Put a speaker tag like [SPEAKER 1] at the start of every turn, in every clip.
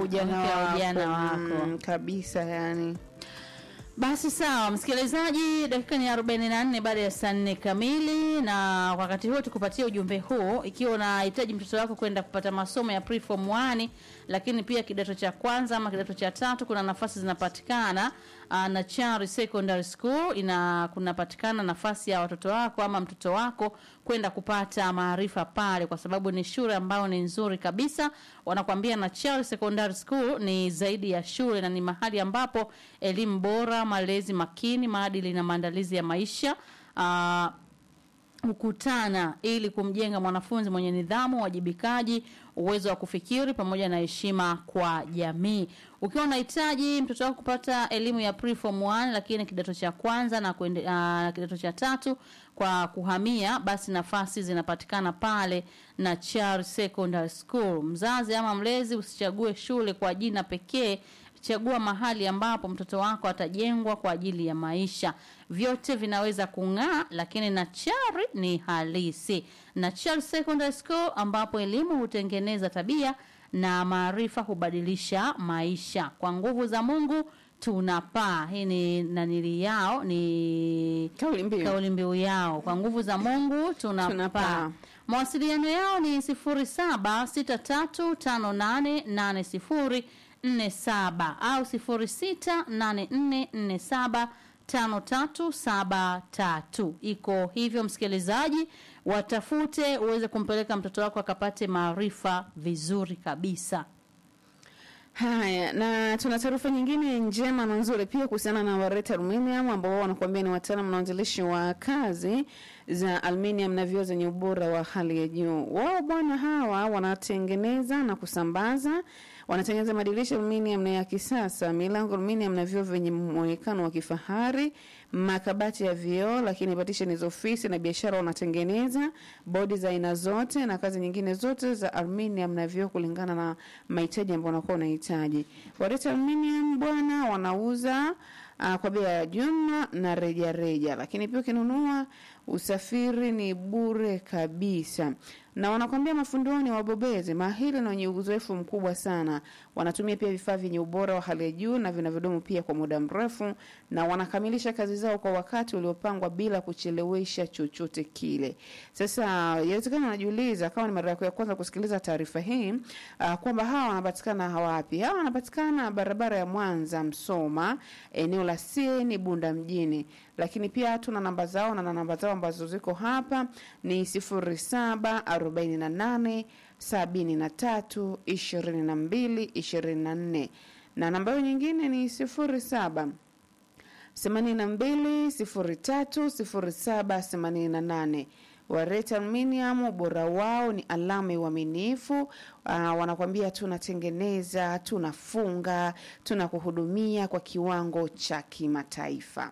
[SPEAKER 1] ujana
[SPEAKER 2] Mpya
[SPEAKER 1] wako,
[SPEAKER 2] ujana wako.
[SPEAKER 1] Mm, kabisa yani
[SPEAKER 2] Basi sawa, msikilizaji, dakika ni 44 baada ya saa nne kamili, na wakati huo tukupatia ujumbe huu. Ikiwa unahitaji mtoto wako kwenda kupata masomo ya preform 1 lakini pia kidato cha kwanza ama kidato cha tatu, kuna nafasi zinapatikana uh, na Chari Secondary School ina kunapatikana nafasi ya watoto wako ama mtoto wako kwenda kupata maarifa pale, kwa sababu ni shule ambayo ni nzuri kabisa. Wanakwambia na Chari Secondary School ni zaidi ya shule na ni mahali ambapo elimu bora, malezi makini, maadili na maandalizi ya maisha uh, hukutana ili kumjenga mwanafunzi mwenye nidhamu, uwajibikaji, uwezo wa kufikiri pamoja na heshima kwa jamii. Ukiwa unahitaji mtoto wako kupata elimu ya preform 1 lakini kidato cha kwanza na kuende, uh, kidato cha tatu kwa kuhamia, basi nafasi zinapatikana pale na Char Secondary School. Mzazi ama mlezi, usichague shule kwa jina pekee chagua mahali ambapo mtoto wako atajengwa kwa ajili ya maisha. Vyote vinaweza kung'aa, lakini Nachari ni halisi. Nachari Secondary School ambapo elimu hutengeneza tabia na maarifa hubadilisha maisha. Kwa nguvu za Mungu tunapaa. Hii ni nanili yao, ni
[SPEAKER 1] kauli mbiu
[SPEAKER 2] kauli mbiu yao. Kwa nguvu za Mungu tunapaa.
[SPEAKER 1] Tunapaa.
[SPEAKER 2] Mawasiliano yao ni 0763588047 au 0684475373. Iko hivyo, msikilizaji, watafute uweze kumpeleka mtoto wako akapate maarifa vizuri kabisa.
[SPEAKER 1] Haya, na tuna taarifa nyingine njema na nzuri pia kuhusiana na Wareta Aluminium ambao wao wanakuambia ni wataalamu na wanzilishi wa kazi za aluminium na vioo zenye ubora wa hali ya juu. Wao bwana hawa wanatengeneza na kusambaza wanatengeneza madirisha aluminium na ya kisasa, milango aluminium na vioo vyenye muonekano wa kifahari, makabati ya vioo, lakini partition za ofisi na biashara wanatengeneza, bodi za aina zote na kazi nyingine zote za aluminium na vioo kulingana na mahitaji ambayo unakuwa unahitaji. Wareta Aluminium bwana wanauza uh, kwa bei ya jumla na reja reja, lakini pia ukinunua usafiri ni bure kabisa na wanakwambia mafundi wao ni wabobezi mahiri na wenye uzoefu mkubwa sana. Wanatumia pia vifaa vyenye ubora wa hali ya juu na vinavyodumu pia kwa muda mrefu, na wanakamilisha kazi zao kwa wakati uliopangwa bila kuchelewesha chochote kile. Sasa inawezekana unajiuliza kama ni mara yako ya kwanza kusikiliza taarifa hii uh, kwamba hawa wanapatikana wapi? Hawa wanapatikana barabara ya Mwanza Msoma, eneo la Sieni Bunda mjini, lakini pia tuna namba zao na namba zao ambazo ziko hapa ni sifuri saba arobaini na nane sabini na tatu ishirini na mbili ishirini na nne na namba hiyo nyingine ni sifuri saba themanini na mbili sifuri tatu sifuri saba themanini na nane Wareta Aluminium, ubora wao ni alama ya uaminifu. Uh, wanakwambia tunatengeneza, tunafunga, tunakuhudumia kwa kiwango cha kimataifa.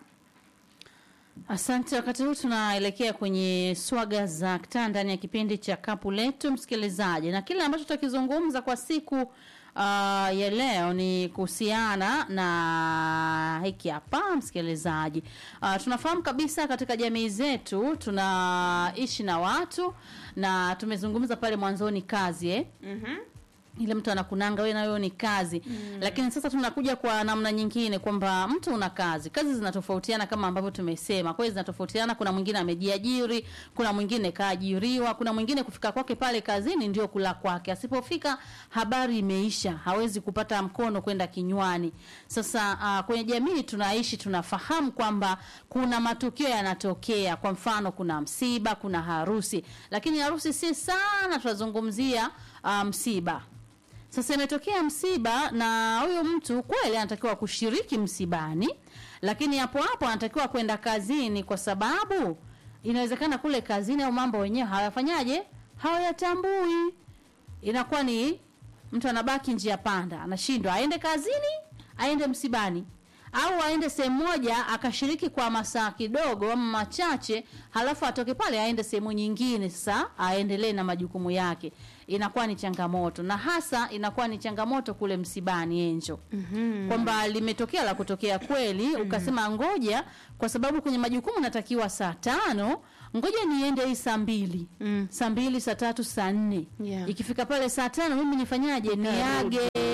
[SPEAKER 2] Asante. Wakati huu tunaelekea kwenye swaga za kitaa ndani ya kipindi cha kapu letu, msikilizaji, na kile ambacho tutakizungumza kwa siku uh, ya leo ni kuhusiana na hiki hapa msikilizaji. Uh, tunafahamu kabisa katika jamii zetu tunaishi na watu na tumezungumza pale mwanzoni kazi eh?
[SPEAKER 1] mm-hmm.
[SPEAKER 2] ile mtu anakunanga wewe na wewe ni kazi mm. Lakini sasa tunakuja kwa namna nyingine kwamba mtu una kazi, kazi zinatofautiana kama ambavyo tumesema, kweli zinatofautiana. Kuna mwingine amejiajiri, kuna mwingine kaajiriwa, kuna mwingine kufika kwake pale kazini ndio kula kwake, asipofika habari imeisha, hawezi kupata mkono kwenda kinywani. Sasa uh, kwenye jamii tunaishi, tunafahamu kwamba kuna matukio yanatokea, kwa mfano kuna msiba, kuna harusi, lakini harusi si sana tunazungumzia uh, msiba sasa imetokea msiba na huyu mtu kweli anatakiwa kushiriki msibani, lakini hapo hapo anatakiwa kwenda kazini, kwa sababu inawezekana kule kazini au mambo wenyewe hawafanyaje, hawayatambui. Inakuwa ni mtu anabaki njia panda, anashindwa aende kazini, aende msibani au aende sehemu moja akashiriki kwa masaa kidogo ama machache, halafu atoke pale aende sehemu nyingine, sasa aendelee na majukumu yake. Inakuwa ni changamoto, na hasa inakuwa ni changamoto kule msibani Enjo, mm-hmm. kwamba limetokea la kutokea kweli, mm-hmm. ukasema ngoja, kwa sababu kwenye majukumu natakiwa saa tano ngoja niende hii saa mbili
[SPEAKER 1] Mm.
[SPEAKER 2] saa mbili saa tatu saa nne
[SPEAKER 1] Yeah.
[SPEAKER 2] ikifika pale saa tano mimi nifanyaje? Niage, niage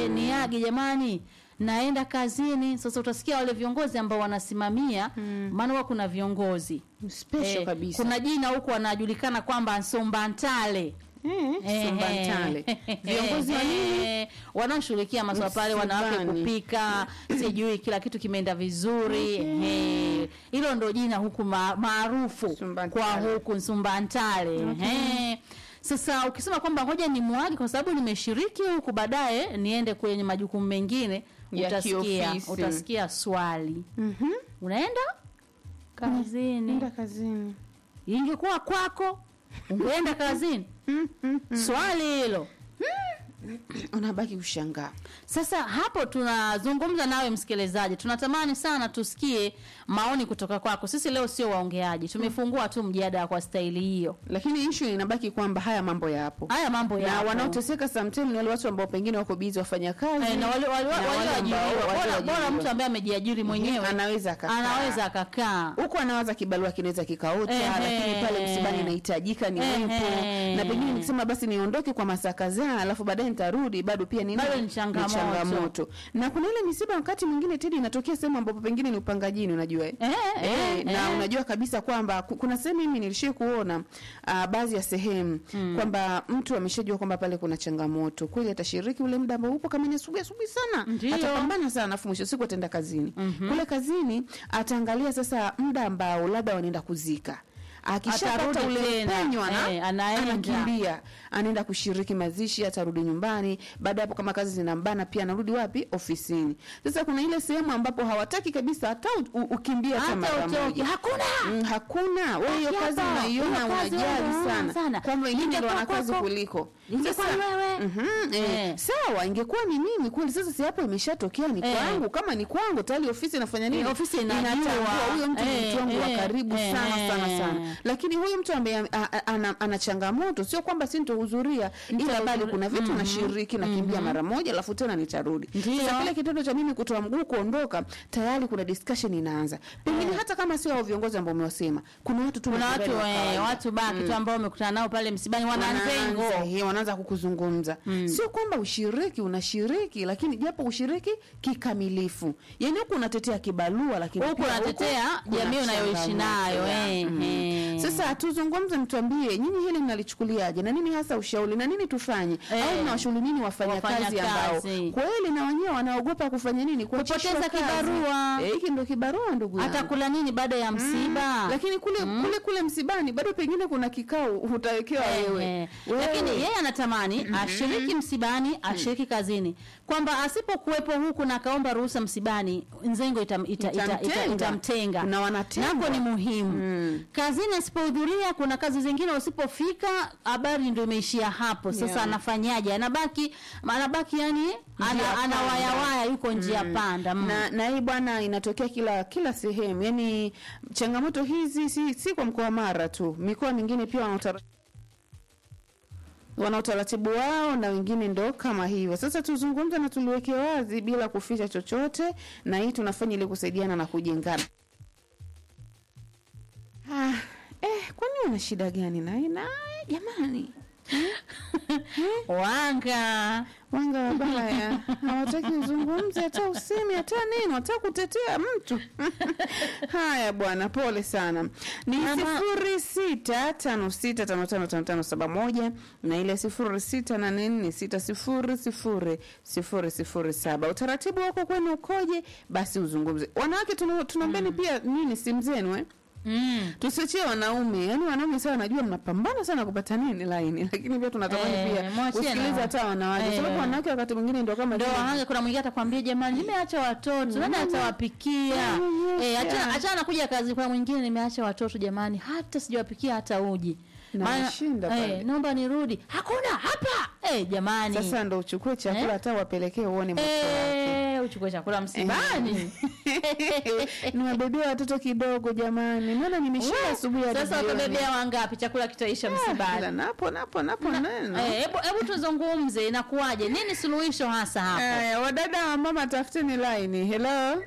[SPEAKER 2] mwage jamani naenda kazini sasa utasikia wale viongozi ambao wanasimamia maana huwa kuna viongozi
[SPEAKER 1] special
[SPEAKER 2] Eh,
[SPEAKER 1] kabisa
[SPEAKER 2] kuna jina huku wanajulikana kwamba Nsombantale
[SPEAKER 1] eh, Sumbantale. viongozi wa nini
[SPEAKER 2] Eh, wanaoshughulikia maswala pale wanawake
[SPEAKER 1] Msibani.
[SPEAKER 2] kupika sijui kila kitu kimeenda vizuri eh, hilo ndo jina huku ma- maarufu
[SPEAKER 1] Sumbantale.
[SPEAKER 2] kwa huku Nsumbantale eh. Sasa ukisema kwamba ngoja ni mwagi kwa sababu nimeshiriki huku, baadaye niende kwenye majukumu mengine,
[SPEAKER 1] Ya
[SPEAKER 2] utasikia
[SPEAKER 1] kiofisi.
[SPEAKER 2] utasikia swali,
[SPEAKER 1] Mhm.
[SPEAKER 2] unaenda kazini.
[SPEAKER 1] nenda kazini
[SPEAKER 2] Ingekuwa kwako ungeenda kazini? Swali hilo.
[SPEAKER 1] unabaki kushangaa
[SPEAKER 2] Sasa hapo tunazungumza nawe msikilizaji, tunatamani sana tusikie maoni kutoka kwako. Sisi leo sio waongeaji, tumefungua tu mjadala kwa staili hiyo.
[SPEAKER 1] lakini issue inabaki kwamba haya mambo yapo
[SPEAKER 2] Haya mambo
[SPEAKER 1] na
[SPEAKER 2] yapo.
[SPEAKER 1] wanaoteseka sometimes ni wale watu ambao pengine wako busy wafanya kazi
[SPEAKER 2] Eh, na wale wale
[SPEAKER 1] na wale ambao
[SPEAKER 2] walioajiriwa, bora
[SPEAKER 1] walioajiriwa.
[SPEAKER 2] bora mtu ambaye amejiajiri mwenyewe
[SPEAKER 1] anaweza akakaa.
[SPEAKER 2] anaweza akakaa
[SPEAKER 1] huko anawaza kibarua kinaweza kikaota
[SPEAKER 2] Ehe.
[SPEAKER 1] lakini pale msibani inahitajika ni
[SPEAKER 2] Ehe.
[SPEAKER 1] wepo na pengine nikisema basi niondoke kwa masaa kadhaa alafu baadaye nitarudi bado pia ni
[SPEAKER 2] Bado
[SPEAKER 1] nini?
[SPEAKER 2] ni changamoto.
[SPEAKER 1] changamoto. na kuna ile misiba wakati mwingine tedi inatokea sehemu ambapo pengine ni upangajini unajua eh?
[SPEAKER 2] Eh,
[SPEAKER 1] Eh,
[SPEAKER 2] eh,
[SPEAKER 1] na
[SPEAKER 2] eh.
[SPEAKER 1] unajua kabisa kwamba ku- kuna sehemu mimi nilishie kuona uh, baadhi ya sehemu kwamba mtu ameshajua kwamba pale kuna changamoto kweli atashiriki ule muda ambao upo kama ni asubuhi asubuhi sana
[SPEAKER 2] Ndio.
[SPEAKER 1] atapambana sana alafu mwisho wa siku ataenda kazini kule kazini ataangalia sasa muda ambao labda wanaenda kuzika akishapata
[SPEAKER 2] Atarudi
[SPEAKER 1] ule
[SPEAKER 2] tena.
[SPEAKER 1] penyo ana,
[SPEAKER 2] Eh, anaenda.
[SPEAKER 1] anakimbia anaenda kushiriki mazishi atarudi nyumbani baada ya hapo kama kazi zinambana pia anarudi wapi ofisini sasa kuna ile sehemu ambapo hawataki kabisa hata u- u- ukimbia hata
[SPEAKER 2] Hata
[SPEAKER 1] mara
[SPEAKER 2] utoke.
[SPEAKER 1] moja
[SPEAKER 2] Hakuna.
[SPEAKER 1] mm, hakuna wewe hiyo
[SPEAKER 2] Haki
[SPEAKER 1] kazi
[SPEAKER 2] hapa.
[SPEAKER 1] unaiona
[SPEAKER 2] Hiyo kazi
[SPEAKER 1] unajali
[SPEAKER 2] wewe
[SPEAKER 1] sana,
[SPEAKER 2] sana.
[SPEAKER 1] kwamba wengine ndio
[SPEAKER 2] Ingekuwa
[SPEAKER 1] wana kazi
[SPEAKER 2] kwako.
[SPEAKER 1] kuliko
[SPEAKER 2] Ingekuwa
[SPEAKER 1] Sasa-
[SPEAKER 2] wewe.
[SPEAKER 1] Mhm, eh,
[SPEAKER 2] Eh.
[SPEAKER 1] sawa ingekuwa ni mimi kweli sasa si hapo imeshatokea ni
[SPEAKER 2] Eh.
[SPEAKER 1] kwangu kama ni kwangu tayari ofisi inafanya nini
[SPEAKER 2] Eh, ofisi inajua.
[SPEAKER 1] Inatambua, huyo mtu ni
[SPEAKER 2] Eh,
[SPEAKER 1] mtu wangu wa
[SPEAKER 2] eh,
[SPEAKER 1] karibu
[SPEAKER 2] eh,
[SPEAKER 1] sana sana
[SPEAKER 2] eh.
[SPEAKER 1] sana lakini huyu mtu ambaye a- a- ana, ana changamoto sio kwamba sintohudhuria ila bado kuna vitu nashiriki nakimbia mara moja alafu tena nitarudi
[SPEAKER 2] Ndio.
[SPEAKER 1] sasa kile kitendo cha mimi kutoa mguu kuondoka tayari kuna discussion inaanza pengine hata kama sio hao viongozi ambao umewasema kuna watu tu
[SPEAKER 2] kuna watu
[SPEAKER 1] majirani wa
[SPEAKER 2] eh,
[SPEAKER 1] kawaida.
[SPEAKER 2] watu baki tu ambao umekutana nao pale msibani wananzengo
[SPEAKER 1] Wanaanza, eh, wanaanza kukuzungumza sio kwamba ushiriki unashiriki lakini japo ushiriki kikamilifu yani huku unatetea kibalua lakini
[SPEAKER 2] huku
[SPEAKER 1] pia
[SPEAKER 2] unatetea
[SPEAKER 1] kuna
[SPEAKER 2] jamii unayoishi
[SPEAKER 1] changamoto
[SPEAKER 2] nayo
[SPEAKER 1] ya-
[SPEAKER 2] eh,
[SPEAKER 1] mm.
[SPEAKER 2] eh.
[SPEAKER 1] sasa tuzungumze mtuambie nyinyi hili mnalichukuliaje na nini hasa ushauri na nini tufanye
[SPEAKER 2] Eh.
[SPEAKER 1] au mnawashauri nini wafanyakazi ambao
[SPEAKER 2] Wafanyakazi.
[SPEAKER 1] kweli na wenyewe wanaogopa kufanya nini kuachishwa
[SPEAKER 2] Kupoteza
[SPEAKER 1] kazi.
[SPEAKER 2] kibarua.
[SPEAKER 1] Eh, hiki ndo kibarua ndugu yangu
[SPEAKER 2] atakula nini baada ya msiba
[SPEAKER 1] lakini kule kule kule msibani bado pengine kuna kikao utawekewa wewe
[SPEAKER 2] Eh,
[SPEAKER 1] Wewe.
[SPEAKER 2] lakini yeye anatamani ashiriki msibani ashiriki kazini kwamba asipokuwepo huku na akaomba ruhusa msibani nzengo itam, ita, ita, ita,
[SPEAKER 1] Itamtenga.
[SPEAKER 2] itamtenga
[SPEAKER 1] Na wanatengwa.
[SPEAKER 2] nako ni muhimu kazini asipohudhuria kuna kazi zingine usipofika habari ndio imeishia hapo sasa
[SPEAKER 1] Yeah.
[SPEAKER 2] anafanyaje anabaki anabaki yani
[SPEAKER 1] Njia
[SPEAKER 2] ana, ana
[SPEAKER 1] panda.
[SPEAKER 2] wayawaya yuko njia panda mm.
[SPEAKER 1] na na hii bwana inatokea kila kila sehemu yani changamoto hizi si, si kwa mkoa wa mara tu mikoa mingine pia wana utara- wana utaratibu wao na wengine ndo kama hivyo sasa tuzungumze na tuliweke wazi bila kuficha chochote na hii tunafanya ili kusaidiana na kujengana ah, eh, kwani una shida gani naye naye jamani
[SPEAKER 2] wanga
[SPEAKER 1] wanga wabaya hawataki uzungumze hata usemi hata nini wataka kutetea mtu haya bwana pole sana ni sifuri sita tano sita tano tano tano tano saba moja na ile sifuri sita nane nne sita sifuri sifuri sifuri sifuri saba utaratibu wako kwenu ukoje basi uzungumze wanawake tuna- tunaombeni pia nini simu zenu eh?
[SPEAKER 2] mm.
[SPEAKER 1] tusiachie wanaume yani wanaume sawa najua mnapambana sana kupata nini laini lakini pia tunatamani
[SPEAKER 2] Eh,
[SPEAKER 1] pia
[SPEAKER 2] mwachie
[SPEAKER 1] kusikiliza
[SPEAKER 2] na-
[SPEAKER 1] hata wanawake
[SPEAKER 2] Eh.
[SPEAKER 1] sababu wanawake wakati mwingine ndo kama
[SPEAKER 2] ndo
[SPEAKER 1] vile-
[SPEAKER 2] wanawake kuna mwingine atakwambia jamani nimeacha watoto nani atawapikia
[SPEAKER 1] Mm,
[SPEAKER 2] eh
[SPEAKER 1] yes,
[SPEAKER 2] acha
[SPEAKER 1] yeah.
[SPEAKER 2] acha anakuja kazi kwa mwingine nimeacha watoto jamani hata sijawapikia hata uji
[SPEAKER 1] Na
[SPEAKER 2] Maana-
[SPEAKER 1] washinda pale.
[SPEAKER 2] eh, naomba nirudi hakuna hapa eh jamani
[SPEAKER 1] sasa ndo uchukue chakula
[SPEAKER 2] Eh?
[SPEAKER 1] hata wapelekee uone moto wake
[SPEAKER 2] eh uchukue chakula msibani
[SPEAKER 1] niwabebea watoto kidogo jamani naona nimeshinda asubuhi hadi
[SPEAKER 2] sasa
[SPEAKER 1] jioni.
[SPEAKER 2] utabebea wangapi chakula kitaisha
[SPEAKER 1] Ila
[SPEAKER 2] msibani
[SPEAKER 1] napo napo napo neno
[SPEAKER 2] eh hebu hebu tuzungumze inakuwaje nini suluhisho hasa hapo
[SPEAKER 1] Aya, wadada wa mama tafuteni laini hello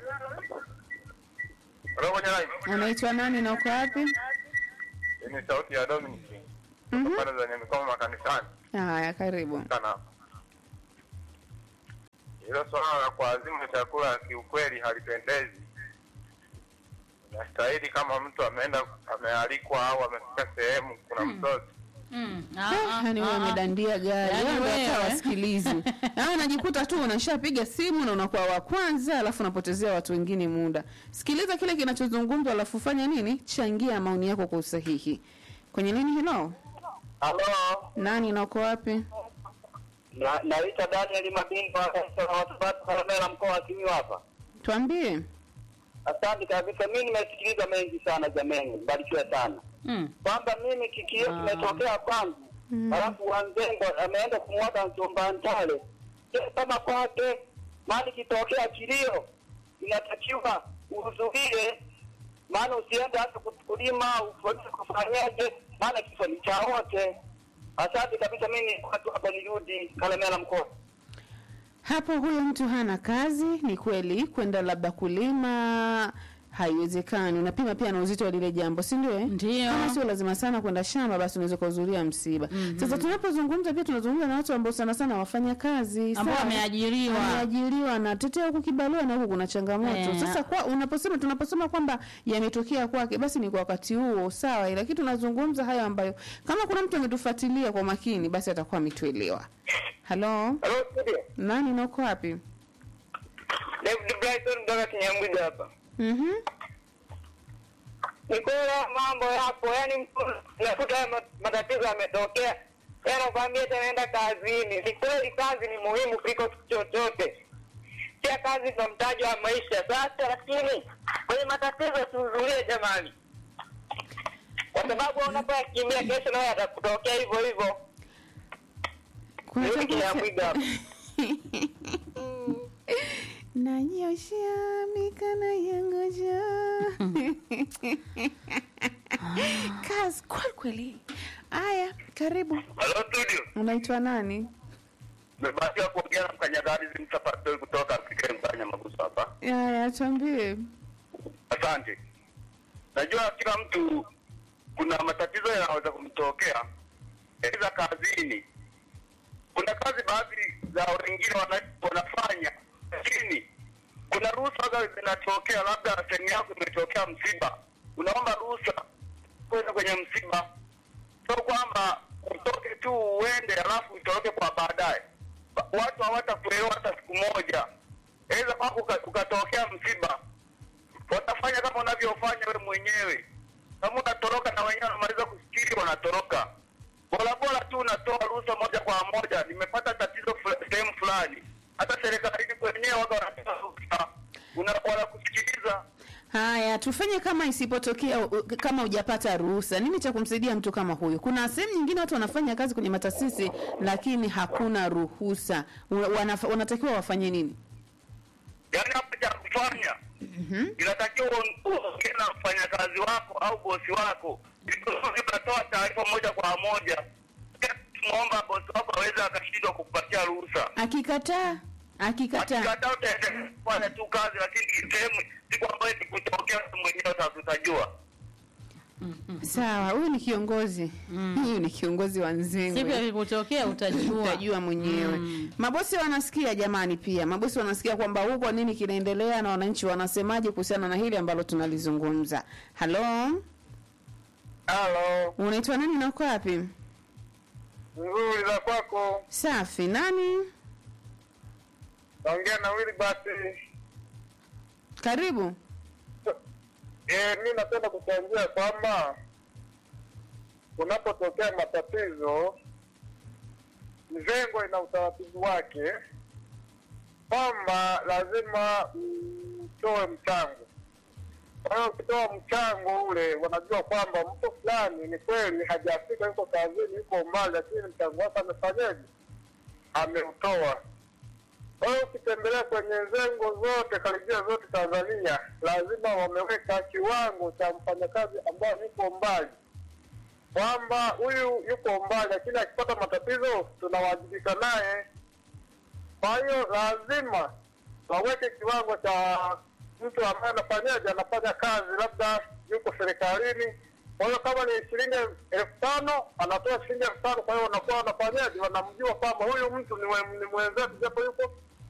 [SPEAKER 3] Halo kwenye live.
[SPEAKER 1] unaitwa nani na uko wapi
[SPEAKER 3] Hii ni sauti ya Dominic.
[SPEAKER 1] Mhm.
[SPEAKER 3] Kutoka pale zenye mikomo makanisani
[SPEAKER 1] haya karibu
[SPEAKER 3] sana. hilo swala la kuazima chakula kiukweli halipendezi. Inastahili kama mtu ameenda amealikwa au amefika sehemu kuna mtoto
[SPEAKER 2] Mm. Ah,
[SPEAKER 1] Eh,
[SPEAKER 2] ah,
[SPEAKER 1] yani wewe
[SPEAKER 2] ah, ah.
[SPEAKER 1] umedandia gari
[SPEAKER 2] Yaani
[SPEAKER 1] wewe ndio hata
[SPEAKER 2] wewe.
[SPEAKER 1] wasikilizi Ah, unajikuta tu unashapiga simu na unakuwa wa kwanza alafu unapotezea watu wengine muda sikiliza kile kinachozungumzwa alafu fanya nini changia maoni yako kwa usahihi kwenye nini hilo
[SPEAKER 4] Halo,
[SPEAKER 1] nani na uko wapi
[SPEAKER 4] na- naitwa Daniel Mabingo wa kanisa la Wasabato Kalemera mkoa wa Simiyu hapa.
[SPEAKER 1] tuambie
[SPEAKER 4] Asante kabisa, mimi nimesikiliza mengi sana jameni, mbarikiwe sana
[SPEAKER 2] Mm.
[SPEAKER 4] kwamba mimi kikio
[SPEAKER 2] Ah.
[SPEAKER 4] kimetokea kwangu, halafu Wanzengo ameenda kumwaga mchumba Ntale. Je, kama kwake mali kitokea kilio, inatakiwa uhudhurie, maana usiende hata kulima ufolisi kufanyaje, maana kifo ni cha wote. Asante kabisa, mimi watu hapa nirudi Kalemera mkoa
[SPEAKER 1] hapo huyo mtu hana kazi ni kweli kwenda labda kulima haiwezekani unapima pia na uzito wa lile jambo si ndio eh?
[SPEAKER 2] Ndio.
[SPEAKER 1] kama sio lazima sana kwenda shamba basi unaweza kuhudhuria msiba sasa tunapozungumza pia tunazungumza na watu ambao sana sana wafanya kazi
[SPEAKER 2] Ambao
[SPEAKER 1] sawa?
[SPEAKER 2] wameajiriwa.
[SPEAKER 1] wameajiriwa na tetea huku kibarua na huku kuna changamoto
[SPEAKER 2] Eh.
[SPEAKER 1] sasa kwa unaposema tunaposema kwamba yametokea kwake basi ni kwa wakati huo sawa lakini tunazungumza hayo ambayo kama kuna mtu ametufuatilia kwa makini basi atakuwa ametuelewa halo
[SPEAKER 4] Halo studio.
[SPEAKER 1] nani na uko wapi
[SPEAKER 4] David Brighton kutoka Kinyamwiga hapa.
[SPEAKER 1] mhm
[SPEAKER 4] Ni kweli mambo yapo, yani mtu unakuta haya ma- matatizo yametokea, yeye anakwambia eti anaenda kazini. Ni kweli kazi ni muhimu kuliko kitu chochote, pia kazi ndo mtaji wa maisha. Sasa lakini kwenye matatizo tuhudhurie jamani, kwa sababu unapoyakimbia kesho nayo yatakutokea hivyo hivyo.
[SPEAKER 1] kuna
[SPEAKER 4] Nirudi
[SPEAKER 1] chakula
[SPEAKER 4] Kinyamwiga hapa.
[SPEAKER 1] nanyoshea mikono yangu juu kazi kweli kweli aya karibu
[SPEAKER 3] halo studio
[SPEAKER 1] unaitwa nani
[SPEAKER 3] mebahatika kuongea na mkanyagarizi msafari kutoka afrika mkanya maguso hapa
[SPEAKER 1] aya tuambie
[SPEAKER 3] asante najua kila mtu kuna matatizo yanaweza kumtokea aidha kazini kuna kazi baadhi za wengine wana, wanafanya lakini kuna ruhusa ambazo zinatokea labda sehemu yako imetokea msiba unaomba ruhusa kwenda kwenye msiba sio kwamba utoke tu uende alafu utoroke kwa baadaye Ba- watu hawatakuelewa hata siku moja aidha kwako uka- ukatokea msiba watafanya kama unavyofanya we mwenyewe kama unatoroka na wenyewe wanamaliza kufikiri wanatoroka bora bora tu unatoa ruhusa moja kwa moja nimepata tatizo fula- sehemu fulani hata serikalini kwenyewe waga wanatoa ruhusa Una- wanakusikiliza
[SPEAKER 1] haya tufanye kama isipotokea u- kama hujapata ruhusa nini cha kumsaidia mtu kama huyu kuna sehemu nyingine watu wanafanya kazi kwenye matasisi lakini hakuna ruhusa Wa- wanaf- wanatakiwa wafanye nini
[SPEAKER 3] yaani hapa cha kufanya inatakiwa uon- uongee na mfanyakazi wako au bosi wako Ili unatoa taarifa moja kwa moja mwomba bosi wako aweze akashindwa kukupatia ruhusa
[SPEAKER 1] akikataa akikataa
[SPEAKER 3] akikataa utaendelea kufanya tu kazi lakini sehemu siku ambayo ikutokea wewe mwenyewe sasa utajua
[SPEAKER 1] sawa huyu ni kiongozi huyu ni kiongozi wa
[SPEAKER 2] Siku
[SPEAKER 1] nzengwe
[SPEAKER 2] ikikutokea utajua.
[SPEAKER 1] utajua mwenyewe mabosi wanasikia jamani pia mabosi wanasikia kwamba huko nini kinaendelea na wananchi wanasemaje kuhusiana na hili ambalo tunalizungumza halo
[SPEAKER 3] halo
[SPEAKER 1] unaitwa nani na uko wapi
[SPEAKER 3] nzuri za kwako
[SPEAKER 1] safi nani
[SPEAKER 3] naongea na wili basi
[SPEAKER 1] karibu
[SPEAKER 3] e, mi napenda kuchangia kwamba kunapotokea matatizo mzengo ina utaratibu wake kwamba lazima mtoe mchango kwa hiyo ukitoa mchango ule wanajua kwamba mtu fulani ni kweli hajafika yuko kazini yuko mbali lakini mchango wake amefanyaje ameutoa kwa hiyo ukitembelea kwenye zengo zote karibia zote Tanzania, lazima wameweka kiwango cha mfanyakazi ambaye yuko mbali, kwamba huyu yuko mbali, lakini akipata matatizo tunawajibika naye. Kwa hiyo lazima waweke kiwango cha mtu ambaye anafanyaje, anafanya kazi, labda yuko serikalini. Kwa hiyo kama ni shilingi elfu tano anatoa shilingi elfu tano Kwa hiyo wanakuwa wanafanyaje, wanamjua kwamba huyu mtu ni, we- ni mwenzetu, japo yuko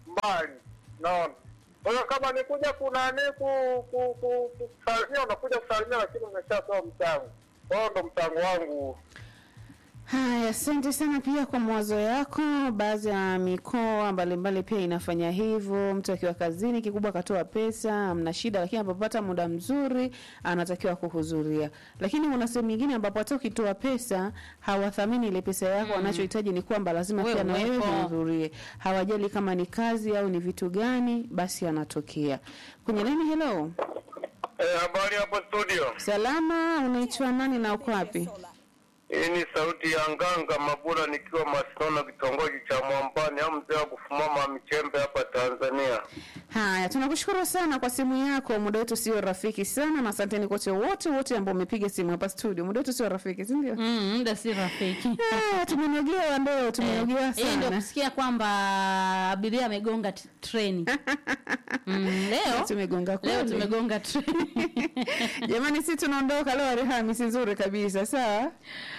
[SPEAKER 5] mbali, naona. Kwa hiyo kama ni kuja kunani ku, ku, ku, ku, kusalimia, unakuja kusalimia, lakini umeshatoa mchango. Kwa hiyo ndo mchango wangu.
[SPEAKER 1] Haya, asante sana pia kwa mawazo yako. Baadhi ya mikoa mbalimbali pia inafanya hivyo. Mtu akiwa kazini, kikubwa akatoa pesa, amna shida, lakini anapopata muda mzuri anatakiwa kuhudhuria. Lakini kuna sehemu nyingine ambapo hata ukitoa pesa hawathamini ile pesa yako, wanachohitaji ni kwamba lazima
[SPEAKER 2] Wewe
[SPEAKER 1] pia na wewe
[SPEAKER 2] uwepo.
[SPEAKER 1] uhudhurie. Hawajali kama ni kazi au ni vitu gani, basi anatokea kwenye nini. Hello,
[SPEAKER 3] Eh, habari hapo studio.
[SPEAKER 1] salama, unaitwa nani na uko wapi?
[SPEAKER 3] Hii ni sauti ya Nganga Mabula nikiwa Masinono kitongoji cha Mwambani au mzee wa kufumama michembe hapa Tanzania.
[SPEAKER 1] Haya, tunakushukuru sana kwa simu yako. Muda wetu sio rafiki sana, na asanteni kote wote wote ambao umepiga simu hapa studio. Muda wetu sio rafiki, si ndio?
[SPEAKER 2] Mm, muda si rafiki.
[SPEAKER 1] Ah, tumenogewa leo, tumenogewa
[SPEAKER 2] Hii ndio
[SPEAKER 1] sana.
[SPEAKER 2] kusikia kwamba abiria amegonga t- treni. Mm, leo
[SPEAKER 1] Tumegonga
[SPEAKER 2] leo
[SPEAKER 1] kweli.
[SPEAKER 2] tumegonga treni.
[SPEAKER 1] Jamani, si tunaondoka leo, Alhamisi nzuri kabisa. Sawa,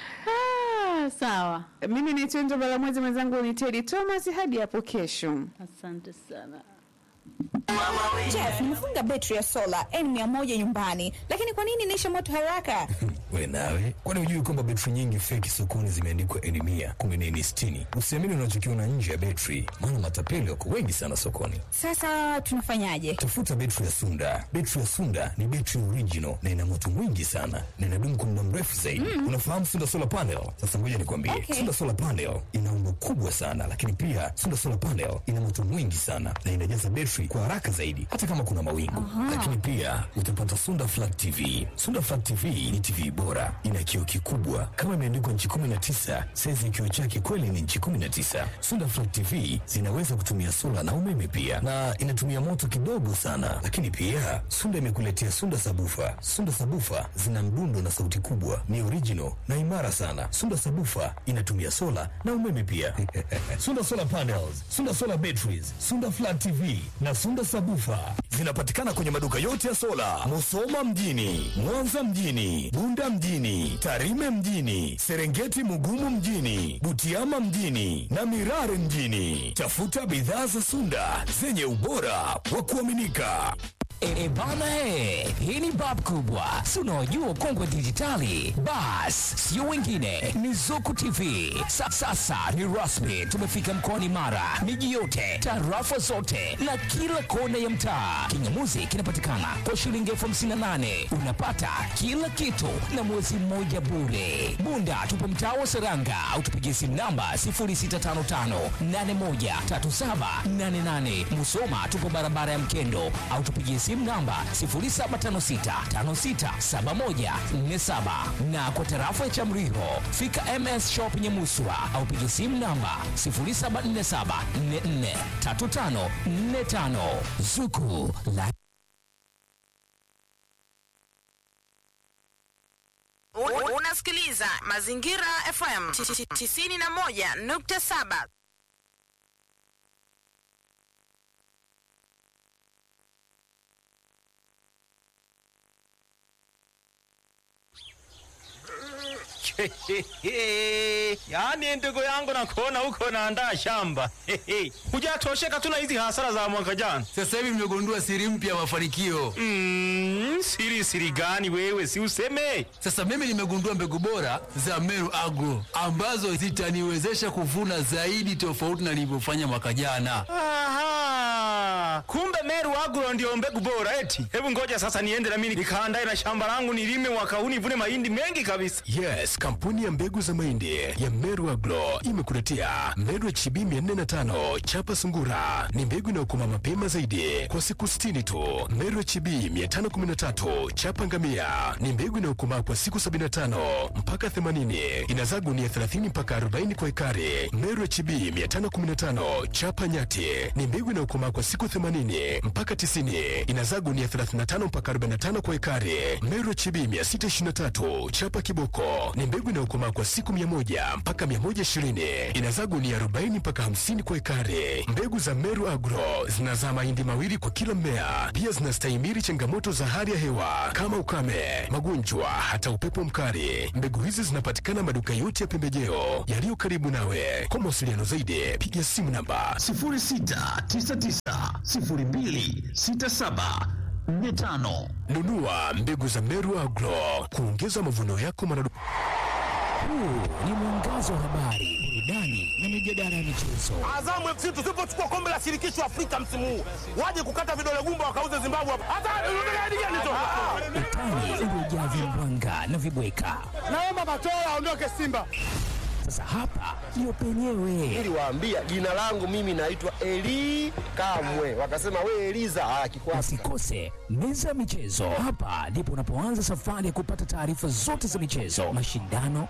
[SPEAKER 2] Ah, sawa.
[SPEAKER 1] mimi ni Chenjo Balamwezi, mwenzangu ni Teddy Thomas. Hadi hapo kesho.
[SPEAKER 2] Asante sana.
[SPEAKER 6] Jeff, nimefunga betri ya sola N100 nyumbani, lakini kwa nini inaisha moto haraka?
[SPEAKER 7] We nawe, kwani hujui kwamba betri nyingi feki sokoni zimeandikwa N mia kumi na N sitini? Usiamini unachokiona nje ya betri, maana matapeli wako wengi sana sokoni.
[SPEAKER 6] Sasa tunafanyaje?
[SPEAKER 7] Tafuta betri ya Sunda. Betri ya Sunda ni betri original na ina moto mwingi sana na inadumu kwa muda mrefu zaidi. Unafahamu Sunda solar panel? Sasa ngoja nikwambie,
[SPEAKER 6] Okay.
[SPEAKER 7] Sunda solar panel ina umbo kubwa sana, lakini pia Sunda solar panel ina moto mwingi sana na inajaza betri kwa haraka zaidi, hata kama kuna mawingu. Lakini pia utapata Sunda flat TV. Sunda flat TV ni TV bora, ina kioo kikubwa kama imeandikwa nchi 19, saizi ya kioo chake kweli ni nchi 19. Sunda flat TV zinaweza kutumia sola na umeme pia, na inatumia moto kidogo sana. Lakini pia Sunda imekuletea Sunda sabufa. Sunda sabufa zina mdundo na sauti kubwa, ni original na imara sana. Sunda sabufa inatumia sola na umeme pia. Sunda solar panels, Sunda solar batteries, Sunda flat TV na Sunda sabufa zinapatikana kwenye maduka yote ya sola, Musoma mjini, Mwanza mjini, Bunda mjini, Tarime mjini, Serengeti Mugumu mjini, Butiama mjini na Mirare mjini. Tafuta bidhaa za Sunda zenye ubora wa kuaminika.
[SPEAKER 8] E, e bana e, hii ni bab kubwa, si unaojua kongwe dijitali. Bas, sio wengine, ni Zuku TV. Sa, sasa ni rasmi, tumefika mkoani Mara, miji yote, tarafa zote na kila kona ya mtaa. Kingamuzi kinapatikana kwa shilingi elfu hamsini na nane unapata kila kitu na mwezi mmoja bure. Bunda tupo mtaa wa Seranga au tupigie simu namba 0655813788. Musoma tupo barabara ya Mkendo au tupigie simu namba 0756567147 na kwa tarafa ya Chamriho fika MS Shop Nyamuswa au pigie simu namba 0747443545 Zuku la
[SPEAKER 9] U- Unasikiliza Mazingira FM 91.7.
[SPEAKER 10] yaani ndugu yangu nakuona huko naandaa shamba hujatosheka tu na hizi hasara za mwaka jana
[SPEAKER 11] Sasa hivi nimegundua siri mpya ya mafanikio.
[SPEAKER 10] mm, siri siri gani wewe si useme
[SPEAKER 11] Sasa mimi nimegundua mbegu bora za Meru Agro ambazo zitaniwezesha kuvuna zaidi tofauti na nilivyofanya mwaka jana.
[SPEAKER 10] Aha, kumbe Meru Agro ndio mbegu bora eti. Hebu ngoja sasa niende na mimi nikaandae na shamba langu nilime mwaka huu nivune mahindi mengi kabisa.
[SPEAKER 7] Yes, kampuni ya mbegu za mahindi ya Meru Agro imekuletea Meru HB 405 chapa sungura. Ni mbegu inayokoma mapema zaidi kwa siku 60 tu. Meru HB 513 chapa ngamia ni mbegu inayokomaa kwa siku 75 mpaka 80. Inazaa gunia 30 mpaka 40 kwa ekari. Meru HB 515 chapa nyati ni mbegu inayokomaa kwa siku 80 mpaka
[SPEAKER 12] 90 inazaa gunia 35 mpaka 45 kwa ekari. Meru HB 623 chapa kiboko ni mbegu inayokomaa kwa siku 100 mpaka 120 inazaa gunia 40 mpaka 50 kwa ekari. Mbegu za Meru Agro zinazaa mahindi mawili kwa kila mmea. Pia zinastahimili changamoto za hali ya hewa kama ukame, magonjwa, hata upepo mkali. Mbegu hizi zinapatikana maduka yote ya pembejeo yaliyo karibu nawe. Kwa mawasiliano zaidi, piga simu namba
[SPEAKER 13] 06990267 45.
[SPEAKER 12] nunua mbegu za Meru Agro kuongeza mavuno yako maradufu.
[SPEAKER 8] Huu ni mwangazo wa habari, burudani na mijadala ya michezo.
[SPEAKER 14] Azamu FC tusipochukua kombe la shirikisho Afrika msimu huu, waje kukata vidole gumba wakauze Zimbabwe hapa. Hata unataka hadi gani tu?
[SPEAKER 8] Utani uliojaa vimbwanga na vibweka.
[SPEAKER 14] Naomba Matola aondoke Simba.
[SPEAKER 8] Sasa hapa ndio penyewe.
[SPEAKER 15] Niliwaambia jina langu mimi naitwa Eli Kamwe, wakasema we Eliza. Ah, kikwasi
[SPEAKER 8] Usikose meza ya michezo. Hapa ndipo unapoanza safari ya kupata taarifa zote za michezo, mashindano,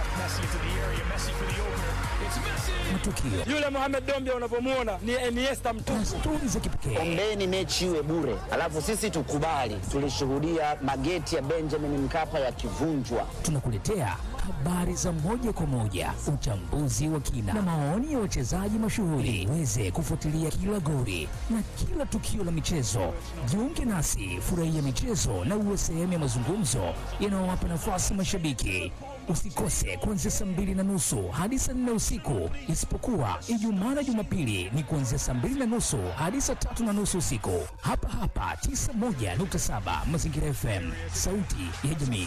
[SPEAKER 8] matukio
[SPEAKER 14] Yule Mohamed Dombia unavyomuona ni Iniesta mtupu.
[SPEAKER 8] na stori za kipekee.
[SPEAKER 16] Ombeni mechi iwe bure, alafu sisi tukubali. Tulishuhudia mageti ya Benjamin Mkapa yakivunjwa.
[SPEAKER 8] Tunakuletea habari za moja kwa moja, uchambuzi wa kina na maoni ya wachezaji mashuhuri, uweze kufuatilia kila goli na kila tukio la michezo. Jiunge nasi, furahia michezo na uwe sehemu ya mazungumzo yanayowapa nafasi mashabiki. Usikose kuanzia saa mbili na nusu hadi saa nne usiku, isipokuwa Ijumaa na Jumapili ni kuanzia saa mbili na nusu hadi saa tatu na nusu usiku, hapa hapa 91.7 Mazingira FM, sauti ya jamii.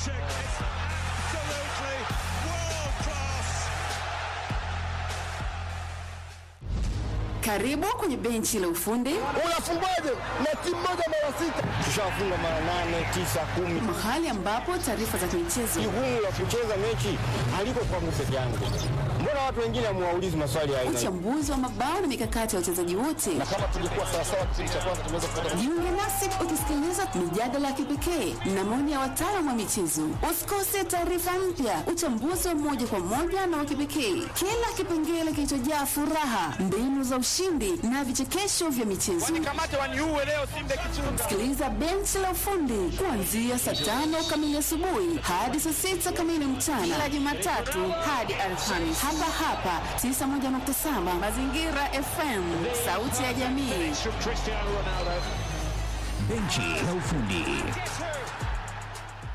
[SPEAKER 1] Karibu kwenye benchi la ufundi.
[SPEAKER 15] Unafungaje na timu moja mara sita? Tushafunga mara nane, tisa, kumi.
[SPEAKER 1] Mahali ambapo taarifa za michezo,
[SPEAKER 15] Jukumu la kucheza mechi haliko kwangu peke yangu. Mbona watu wengine hamuwaulizi maswali ya aina hii?
[SPEAKER 1] uchambuzi wa mabao na mikakati ya wachezaji wote.
[SPEAKER 15] Na kama tungekuwa sawasawa kipindi cha kwanza tunaweza kupata
[SPEAKER 1] Jiunge nasi ukisikiliza mijadala ya kipekee na maoni ya wataalamu wa michezo. Usikose taarifa mpya, uchambuzi wa moja kwa moja na wa kipekee, kila kipengele kilichojaa furaha, mbinu za ushindi na vichekesho vya michezo.
[SPEAKER 14] Kamate waniue leo Simba kichunga.
[SPEAKER 1] Sikiliza benchi la ufundi kuanzia saa tano kamili asubuhi hadi saa sita kamili mchana kila Jumatatu hadi Alhamisi hapa hapa 91.7 Mazingira FM, sauti ya jamii.
[SPEAKER 8] Benchi la ufundi.